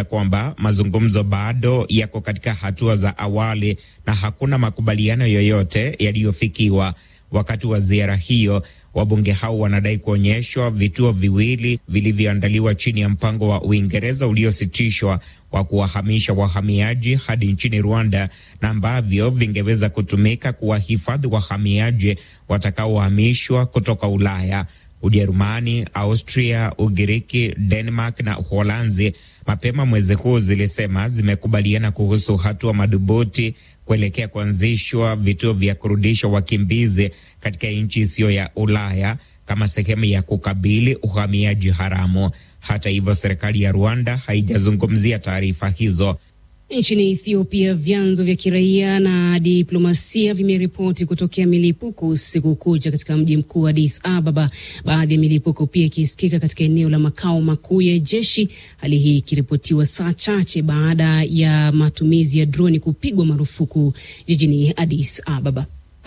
kwamba mazungumzo bado yako katika hatua za awali na hakuna makubaliano yoyote yaliyofikiwa. Wakati wa ziara hiyo, wabunge hao wanadai kuonyeshwa vituo viwili vilivyoandaliwa chini ya mpango wa Uingereza uliositishwa wa kuwahamisha wahamiaji hadi nchini Rwanda na ambavyo vingeweza kutumika kuwahifadhi wahamiaji watakaohamishwa kutoka Ulaya. Ujerumani, Austria, Ugiriki, Denmark na Uholanzi mapema mwezi huu zilisema zimekubaliana kuhusu hatua madhubuti kuelekea kuanzishwa vituo vya kurudisha wakimbizi katika nchi isiyo ya Ulaya kama sehemu ya kukabili uhamiaji haramu. Hata hivyo, serikali ya Rwanda haijazungumzia taarifa hizo. Nchini Ethiopia, vyanzo vya kiraia na diplomasia vimeripoti kutokea milipuko usiku kucha katika mji mkuu Addis Ababa, baadhi ya milipuko pia ikisikika katika eneo la makao makuu ya jeshi, hali hii ikiripotiwa saa chache baada ya matumizi ya droni kupigwa marufuku jijini Addis Ababa.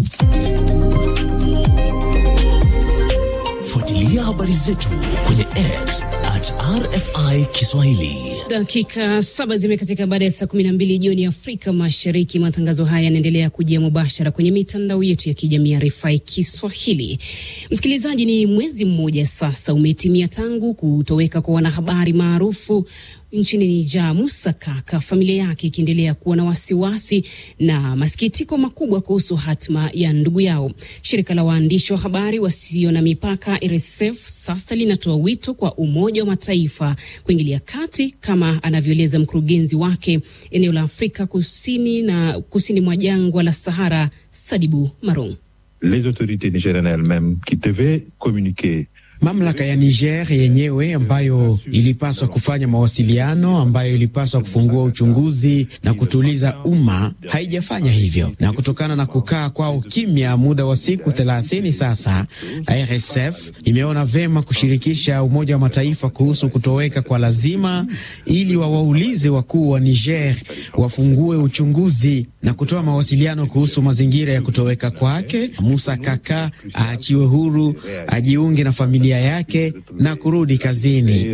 Fuatilia habari zetu kwenye X at RFI Kiswahili. Dakika saba zimekatika baada ya saa kumi na mbili jioni Afrika Mashariki. Matangazo haya yanaendelea kujia mubashara kwenye mitandao yetu ya kijamii ya RFI Kiswahili. Msikilizaji, ni mwezi mmoja sasa umetimia tangu kutoweka kwa wanahabari maarufu nchini Nija, Musa Kaka, familia yake ikiendelea kuwa na wasiwasi na masikitiko makubwa kuhusu hatima ya ndugu yao. Shirika la waandishi wa habari wasio na mipaka RSF sasa linatoa wito kwa Umoja wa Mataifa kuingilia kati, kama anavyoeleza mkurugenzi wake eneo la Afrika kusini na kusini mwa jangwa la Sahara, Sadibu Marong. Les autorités nigériennes elles-mêmes qui devaient communiquer Mamlaka ya Niger yenyewe ambayo ilipaswa kufanya mawasiliano, ambayo ilipaswa kufungua uchunguzi na kutuliza umma, haijafanya hivyo, na kutokana na kukaa kwao kimya muda wa siku thelathini sasa, RSF imeona vema kushirikisha Umoja wa Mataifa kuhusu kutoweka kwa lazima, ili wawaulize wakuu wa Niger wafungue uchunguzi na kutoa mawasiliano kuhusu mazingira ya kutoweka kwake. Musa Kaka aachiwe huru, ajiunge na familia yake na kurudi kazini.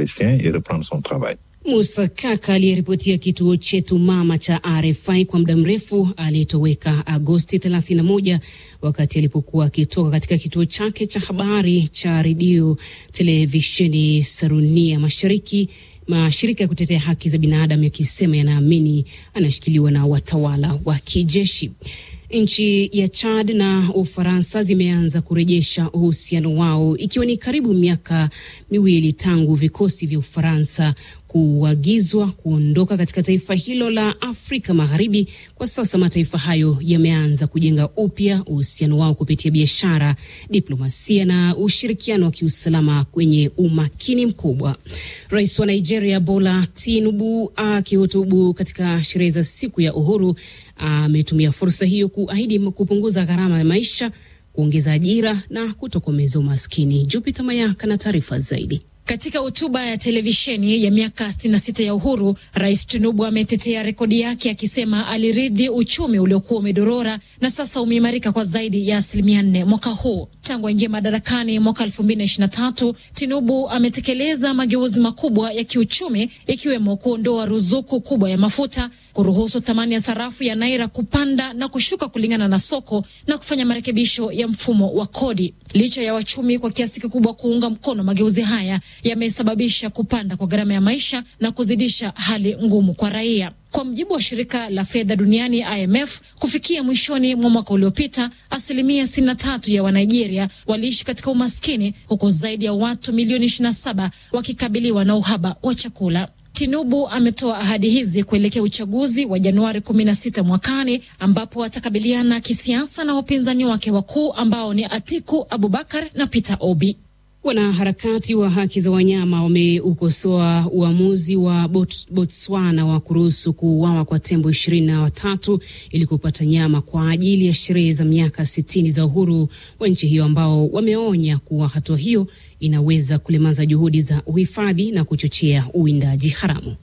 Musa Kaka aliyeripotia kituo chetu mama cha RFI kwa muda mrefu aliyetoweka Agosti 31 wakati alipokuwa akitoka katika kituo chake cha habari cha redio televisheni Sarunia Mashariki. Mashirika ya kutetea haki za binadamu yakisema yanaamini anashikiliwa na watawala wa kijeshi. Nchi ya Chad na Ufaransa zimeanza kurejesha uhusiano wao ikiwa ni karibu miaka miwili tangu vikosi vya Ufaransa kuagizwa kuondoka katika taifa hilo la Afrika Magharibi. Kwa sasa mataifa hayo yameanza kujenga upya uhusiano wao kupitia biashara, diplomasia na ushirikiano wa kiusalama kwenye umakini mkubwa. Rais wa Nigeria Bola Tinubu akihutubu katika sherehe za siku ya uhuru ametumia fursa hiyo kuahidi kupunguza gharama ya maisha, kuongeza ajira na kutokomeza umaskini. Jupiter Mayaka na taarifa zaidi. Katika hotuba ya televisheni ya miaka 66 ya uhuru, Rais Tinubu ametetea rekodi yake akisema aliridhi uchumi uliokuwa umedorora na sasa umeimarika kwa zaidi ya asilimia nne mwaka huu. Tangu aingia madarakani mwaka 2023, Tinubu ametekeleza mageuzi makubwa ya kiuchumi ikiwemo kuondoa ruzuku kubwa ya mafuta, kuruhusu thamani ya sarafu ya naira kupanda na kushuka kulingana na soko na kufanya marekebisho ya mfumo wa kodi. Licha ya wachumi kwa kiasi kikubwa kuunga mkono mageuzi haya, yamesababisha kupanda kwa gharama ya maisha na kuzidisha hali ngumu kwa raia. Kwa mujibu wa shirika la fedha duniani IMF, kufikia mwishoni mwa mwaka uliopita, asilimia 63 ya Wanigeria waliishi katika umaskini, huku zaidi ya watu milioni 27 wakikabiliwa na uhaba wa chakula. Tinubu ametoa ahadi hizi kuelekea uchaguzi wa Januari 16 mwakani ambapo atakabiliana kisiasa na wapinzani wake wakuu ambao ni Atiku Abubakar na Peter Obi. Wanaharakati wa haki za wanyama wameukosoa uamuzi wa Bot, Botswana wa kuruhusu kuuawa kwa tembo ishirini na watatu ili kupata nyama kwa ajili ya sherehe za miaka sitini za uhuru wa nchi hiyo, ambao wameonya kuwa hatua hiyo inaweza kulemaza juhudi za uhifadhi na kuchochea uwindaji haramu.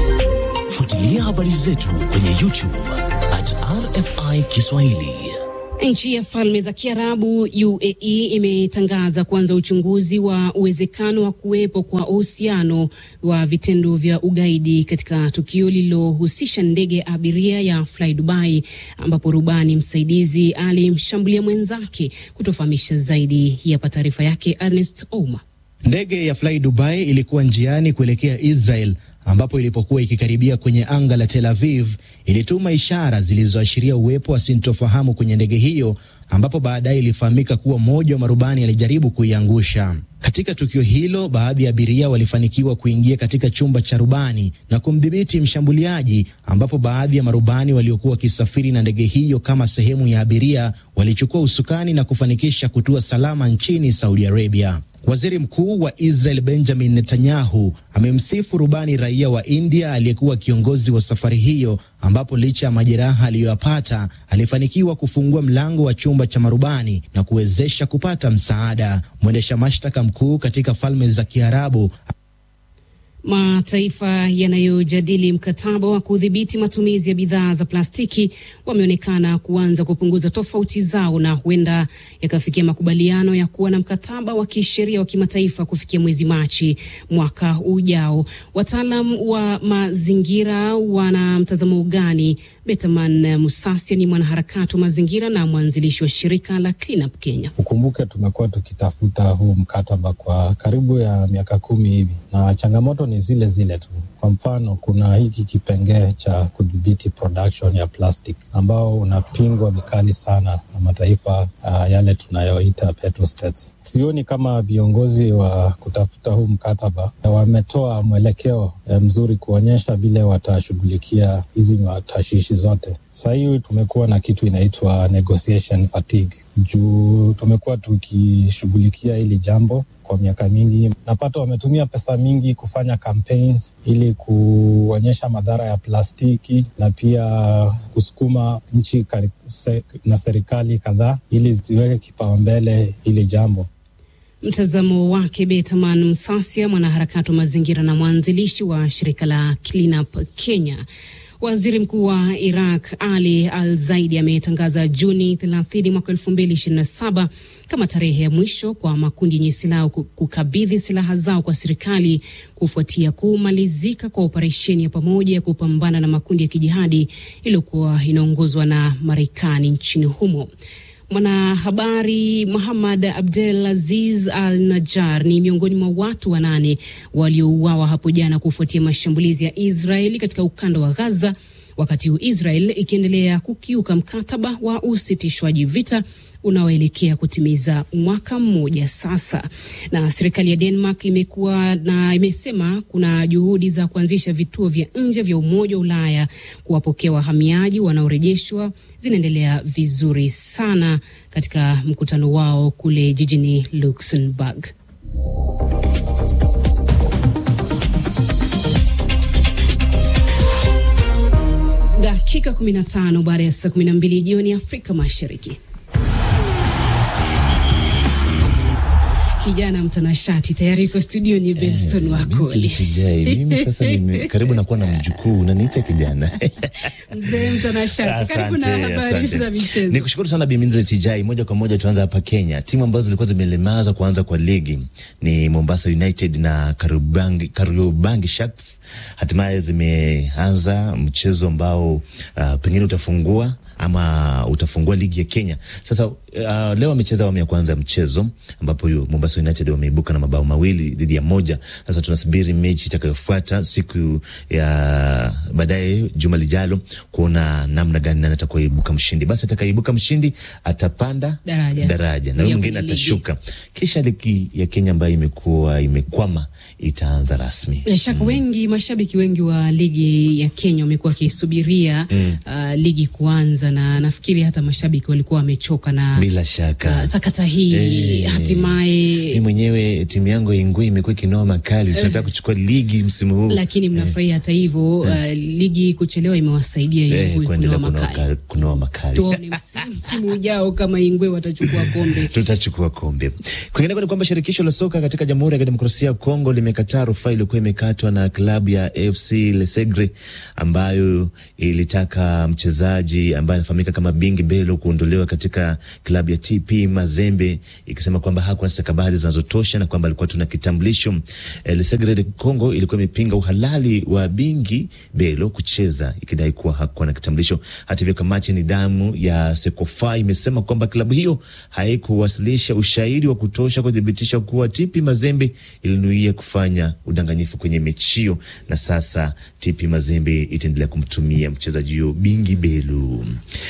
Fuatilia habari zetu kwenye YouTube at RFI Kiswahili. Nchi ya Falme za Kiarabu UAE imetangaza kuanza uchunguzi wa uwezekano wa kuwepo kwa uhusiano wa vitendo vya ugaidi katika tukio lililohusisha ndege ya abiria ya Fly Dubai ambapo rubani msaidizi alimshambulia mwenzake. Kutofahamisha zaidi, hapa taarifa yake Ernest Ouma. Ndege ya Fly Dubai ilikuwa njiani kuelekea Israel ambapo ilipokuwa ikikaribia kwenye anga la Tel Aviv ilituma ishara zilizoashiria uwepo wa sintofahamu kwenye ndege hiyo, ambapo baadaye ilifahamika kuwa mmoja wa marubani alijaribu kuiangusha. Katika tukio hilo, baadhi ya abiria walifanikiwa kuingia katika chumba cha rubani na kumdhibiti mshambuliaji, ambapo baadhi ya marubani waliokuwa wakisafiri na ndege hiyo kama sehemu ya abiria walichukua usukani na kufanikisha kutua salama nchini Saudi Arabia. Waziri Mkuu wa Israel Benjamin Netanyahu amemsifu rubani raia wa India aliyekuwa kiongozi wa safari hiyo, ambapo licha ya majeraha aliyoyapata alifanikiwa kufungua mlango wa chumba cha marubani na kuwezesha kupata msaada. Mwendesha mashtaka mkuu katika Falme za Kiarabu Mataifa yanayojadili mkataba wa kudhibiti matumizi ya bidhaa za plastiki wameonekana kuanza kupunguza tofauti zao na huenda yakafikia makubaliano ya kuwa na mkataba wa kisheria wa kimataifa kufikia mwezi Machi mwaka ujao. Wataalam wa mazingira wana mtazamo gani? Betaman Musasia ni mwanaharakati wa mazingira na mwanzilishi wa shirika la Clean Up Kenya. Ukumbuke tumekuwa tukitafuta huu mkataba kwa karibu ya miaka kumi hivi na changamoto ni zile zile tu. Kwa mfano, kuna hiki kipengee cha kudhibiti production ya plastic ambao unapingwa vikali sana na mataifa uh, yale tunayoita petrostates. Sioni kama viongozi wa kutafuta huu mkataba wametoa mwelekeo mzuri kuonyesha vile watashughulikia hizi matashishi zote. Sasa hii tumekuwa na kitu inaitwa negotiation fatigue, juu tumekuwa tukishughulikia hili jambo kwa miaka mingi. Napata wametumia pesa mingi kufanya campaigns ili kuonyesha madhara ya plastiki na pia kusukuma nchi na serikali kadhaa ili ziweke kipaumbele hili jambo. Mtazamo wake Betaman Msasia, mwanaharakati wa mazingira na mwanzilishi wa shirika la Clean Up Kenya. Waziri mkuu wa Iraq Ali Al Zaidi ametangaza Juni 30 mwaka 2027 kama tarehe ya mwisho kwa makundi yenye silaha kukabidhi silaha zao kwa serikali kufuatia kumalizika kwa operesheni ya pamoja ya kupambana na makundi ya kijihadi iliyokuwa inaongozwa na Marekani nchini humo. Mwanahabari Muhammad Abdel Aziz Al Najar ni miongoni mwa watu wanane waliouawa hapo jana kufuatia mashambulizi ya Israeli katika ukanda wa Gaza, wakati huu Israel ikiendelea kukiuka mkataba wa usitishwaji vita unaoelekea kutimiza mwaka mmoja sasa. Na serikali ya Denmark imekuwa na imesema kuna juhudi za kuanzisha vituo vya nje vya Umoja wa Ulaya kuwapokea wahamiaji wanaorejeshwa zinaendelea vizuri sana katika mkutano wao kule jijini Luxembourg. Dakika 15 baada ya saa 12 jioni Afrika Mashariki. Kijana mtanashati tayari yuko studio ni Benson eh, Wakoli. Mimi sasa ni karibu nakuwa na mjukuu unaniita kijana. Mzee mtanashati, karibu na habari za michezo. Nikushukuru sana Biminze Tijai. Moja kwa moja tuanza hapa Kenya. Timu ambazo zilikuwa zimelemaza kuanza kwa ligi ni Mombasa United na Kariobangi, Kariobangi Sharks. Hatimaye zimeanza mchezo ambao uh, pengine utafungua ama utafungua ligi ya Kenya. Sasa uh, leo wamecheza awamu ya kwanza ya mchezo ambapo Mombasa United wameibuka na mabao mawili dhidi ya moja. Sasa tunasubiri mechi itakayofuata siku ya baadaye juma lijalo kuona namna gani nani atakayoibuka mshindi. Basi atakayeibuka mshindi atapanda daraja, daraja na huyo mwingine atashuka, kisha ligi ya Kenya ambayo imekuwa imekwama itaanza rasmi. Bila shaka mm. wengi mashabiki wengi wa ligi ya Kenya wamekuwa wakisubiria mm. uh, ligi kuanza, na nafikiri hata mashabiki walikuwa wamechoka na bila shaka uh, sakata hii Eh. hatimaye mi mwenyewe timu yangu ya Ingwe imekuwa ikinoa makali, tunataka kuchukua ligi msimu huu lakini mnafurahia hata hivyo. Uh, ligi kuchelewa imewasaidia eh, Ingwe kuendelea kunoa kunoa makali. ka- kunoa makali. Tuone msimu, msimu ujao kama Ingwe watachukua kombe. tutachukua kombe. Kwingineko ni kwamba shirikisho la soka katika Jamhuri ya Kidemokrasia ya Kongo limekataa rufaa iliyokuwa imekatwa na klabu ya AFC Lesegre ambayo ilitaka mchezaji ambaye anafahamika kama Bingi Belo kuondolewa katika klabu ya TP Mazembe, ikisema kwamba hakuwa na stakabadhi zinazotosha na kwamba alikuwa tuna kitambulisho. Eh, Lesegre de Congo ilikuwa imepinga uhalali wa Bingi Belo kucheza ikidai kuwa hakuwa na kitambulisho. Hata hivyo, kamati ya nidhamu ya Sekofa imesema kwamba klabu hiyo haikuwasilisha ushahidi wa kutosha kuthibitisha kuwa TP Mazembe ilinuia kufanya udanganyifu kwenye mechi hiyo, na sasa TP Mazembe itaendelea kumtumia mchezaji huyo Bingi Belu.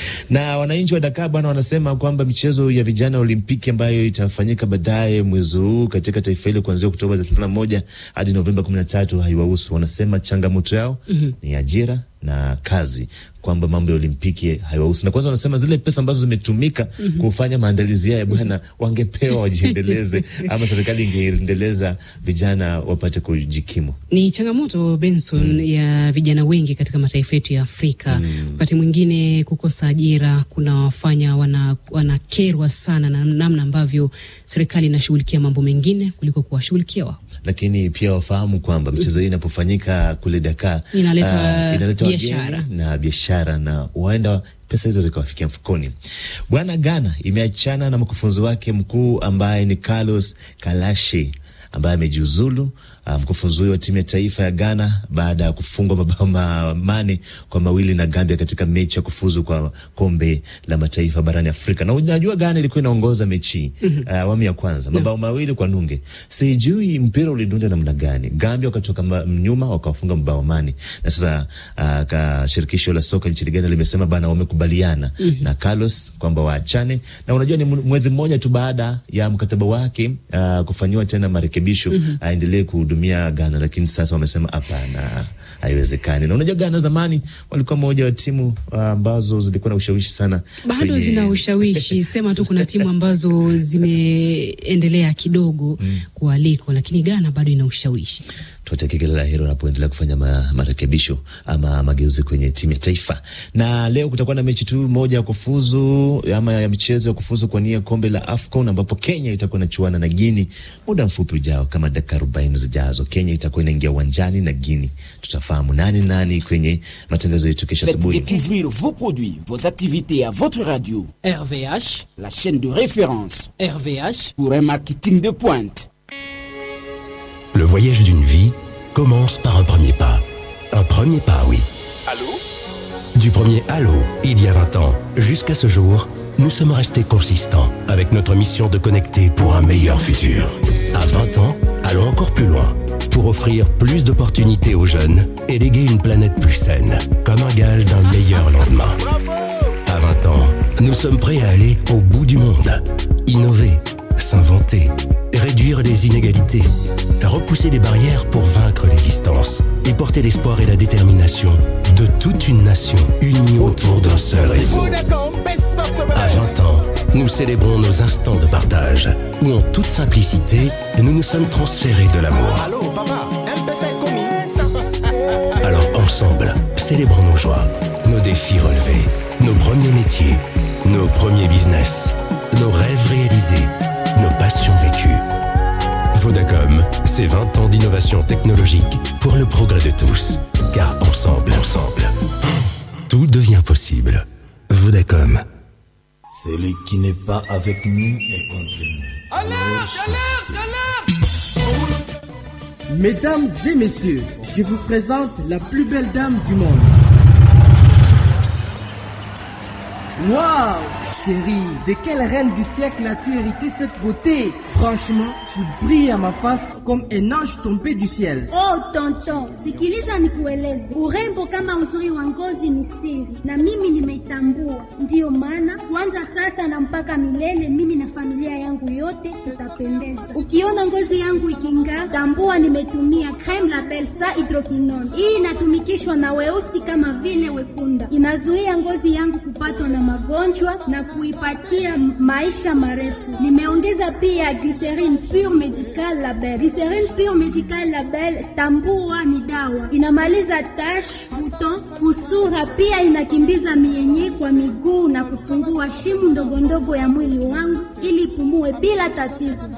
Na wananchi wa Dakar bwana wanasema kwamba michezo ya vijana ya Olimpiki ambayo itafanyika baadaye mwezi huu katika taifa hilo kuanzia Oktoba 31 hadi Novemba 13 haiwahusu. Wanasema changamoto yao ni ajira na kazi, kwamba mambo ya Olimpiki haiwahusu. Na kwanza wanasema zile pesa ambazo zimetumika kufanya maandalizi haya bwana, wangepewa wajiendeleze, ama serikali ingeendeleza vijana wapate kujikimu. Ni changamoto Benson, ya vijana wengi katika mataifa yetu ya Afrika. Wakati mwingine kukosa ajira kunawafanya wana, wanakerwa sana na namna ambavyo serikali inashughulikia mambo mengine kuliko kuwashughulikia wao. lakini pia wafahamu kwamba michezo hii inapofanyika kule Dakar Inaleta ah, inaleta wageni biashara. na biashara na huenda pesa hizo zikawafikia mfukoni. Bwana Ghana imeachana na mkufunzi wake mkuu ambaye ni Carlos Kalashi ambaye amejiuzulu. Uh, mkufunzi huyo wa timu ya taifa ya Ghana baada ya kufungwa mabao ma- mane kwa mawili na Gambia katika mechi ya kufuzu kwa kombe la mataifa barani Afrika. Na unajua Ghana ilikuwa inaongoza mechi uh, awamu ya kwanza mabao mawili kwa nunge. Sijui mpira ulidunda namna gani. Gambia wakatoka ma- nyuma wakawafunga mabao mane, na sasa uh, ka shirikisho la soka nchini Ghana limesema bana, wamekubaliana na Carlos kwamba waachane, na unajua ni mwezi mmoja tu baada ya mkataba wake uh, kufanyiwa tena marekebisho aendelee kuhudumia Ghana, lakini sasa wamesema hapana, haiwezekani. Na unajua Ghana zamani walikuwa moja wa timu uh, ambazo zilikuwa na ushawishi sana Bado kwenye- zina ushawishi, sema tu kuna timu ambazo zimeendelea kidogo kualiko, lakini Ghana bado ina ushawishi. tuwatakie kila la heri wanapoendelea kufanya ma, marekebisho ama mageuzi kwenye timu ya taifa. Na leo kutakuwa na mechi tu moja ya kufuzu ama ya michezo ya kufuzu kwa nia kombe la AFCON ambapo Kenya itakuwa inachuana na Guini muda mfupi ujao, kama dakika arobaini zijazo. Kenya itakuwa inaingia uwanjani na Guini. Tutafahamu nani nani kwenye matangazo yetu kesho Faites asubuhi. découvrir vos produits, vos activités à votre radio. RVH, la chaîne de référence RVH, pour un marketing de pointe. Le voyage d'une vie commence par un premier pas. Un premier pas, oui. Allô Du premier Allô, il y a 20 ans, jusqu'à ce jour, nous sommes restés consistants avec notre mission de connecter pour un meilleur futur. À 20 ans, allons encore plus loin pour offrir plus d'opportunités aux jeunes et léguer une planète plus saine, comme un gage d'un meilleur lendemain. À 20 ans, nous sommes prêts à aller au bout du monde, innover, s'inventer, réduire les inégalités, repousser les barrières pour vaincre les distances et porter l'espoir et la détermination de toute une nation unie autour d'un seul réseau. À 20 ans, nous célébrons nos instants de partage, où en toute simplicité, nous nous sommes transférés de l'amour. Alors ensemble, célébrons nos joies, nos défis relevés, nos premiers métiers, nos premiers business, nos rêves réalisés, nos passions vécues. Vodacom, c'est 20 ans d'innovation technologique pour le progrès de tous. Car ensemble, ensemble, tout devient possible. Vodacom. Celui qui n'est pas avec nous est contre nous. Mesdames et messieurs, je vous présente la plus belle dame du monde. Waouh, chérie, de quelle reine du siècle as-tu hérité cette beauté Franchement, tu brilles à ma face comme un ange tombé du ciel. Oh tonton, sikiliza nikueleze, urembo kama uzuri wa ngozi ni siri, na mimi nimeitambua. Ndiyo maana kuanza sasa na mpaka milele, mimi na familia yangu yote tutapendeza. Ukiona ngozi yangu iking'aa, tambua nimetumia creme la Belsa hydroquinone. Hii inatumikishwa na weusi kama vile wekunda, inazuia ngozi yangu kupatwa na magonjwa na kuipatia maisha marefu. Nimeongeza pia Glycerin Pure Medical Label. Glycerin Pure Medical Label, tambua ni dawa, inamaliza tash, buton, kusura, pia inakimbiza mienye kwa miguu na kufungua shimu ndogo ndogo ya mwili wangu ili pumue bila tatizo.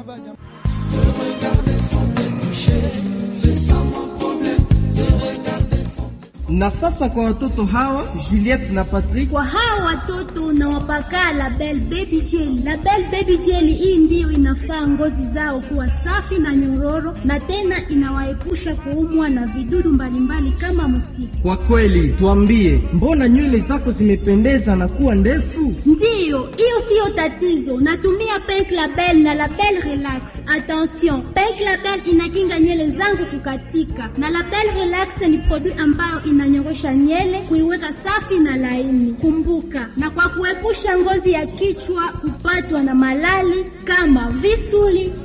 Na sasa kwa watoto hawa Juliette na Patrick, kwa hawa watoto nawapaka Label Baby Jelly. Label Baby Jelly hii ndiyo inafaa ngozi zao kuwa safi na nyororo, na tena inawaepusha kuumwa na vidudu mbalimbali kama mustiki. Kwa kweli, tuambie, mbona nywele zako zimependeza na kuwa ndefu? Ndiyo, hiyo siyo tatizo. Natumia Pink Label na Label Relax. Attention, Pink Label inakinga nywele zangu kukatika, na Label Relax ni produit ambayo inanyorosha nywele kuiweka safi na laini. Kumbuka, na kwa kuepusha ngozi ya kichwa kupatwa na malali kama visuli